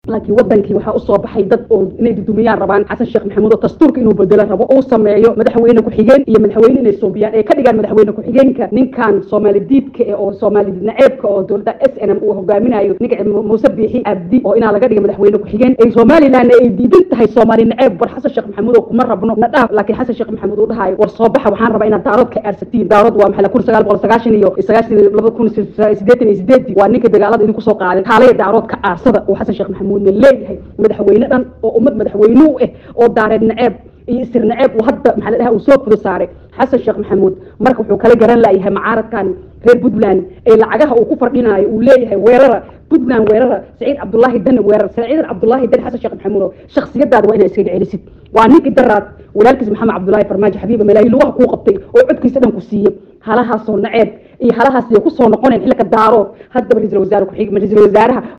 laakiin wadankii waxaa usoo baxay dad oo inay dudumiyaan rabaan xasan sheekh maxamuud oo dastuurka inuu bedelo rabo uu sameeyo madaxweyne ku-xigeen iyo madaxweyne inay soobiyaan ay ka dhigaan madaxweyne ku-xigeenka ninkan soomaali diidka eh oo soomaali naceebka oo dowladda s n m uu hogaaminayo ninka muuse biixi abdi oo inaa laga dhiga madaxweyne ku-xigeen ay somaliland ay diidan tahay soomaali naceeb war xasan sheekh maxamuud oo kuma rabno na dhaaf laakiin xasan sheekh maxamuud uu dhahayo war soo baxa waxaan rabaa inaad daarood ka aarsatiin daarood waa maxay kun sagaal boqol sagaashan iyo sagaashan laba kun sideetan iyo sideedii waa ninka dagaalada idinku soo qaaday kaalaya daarood ka aarsada oo xasan sheekh maxamuudna leeyahay madaxweyne dhan oo ummad madaxweynuu ah oo daareed naceeb iyo isir naceeb uu hadda maxaa la dhaha uu soo fudo saaray xasan sheekh maxamuud marka wuxuu kala garan layahay macaaradkan reer puntland ee lacagaha uu ku fardhinayo uu leeyahay weerara puntland weerara saciid cabdullaahi dane weerar saciid cabdullaahi dane xasan sheekh maxamuud oo shakhsiyadaada waa inaa iskaga celisid waa ninkii daraad walaalkiis maxamed cabdullaahi farmaajo xabiiba malaayi lugaha kuu qabtay oo codkiisa dhan ku siiyey halahaasoo naceeb iyo halahaas kusoo noqoneen xilka daarood haddaba ra-iisul wasaare ku-xig ra-iisul wasaaraha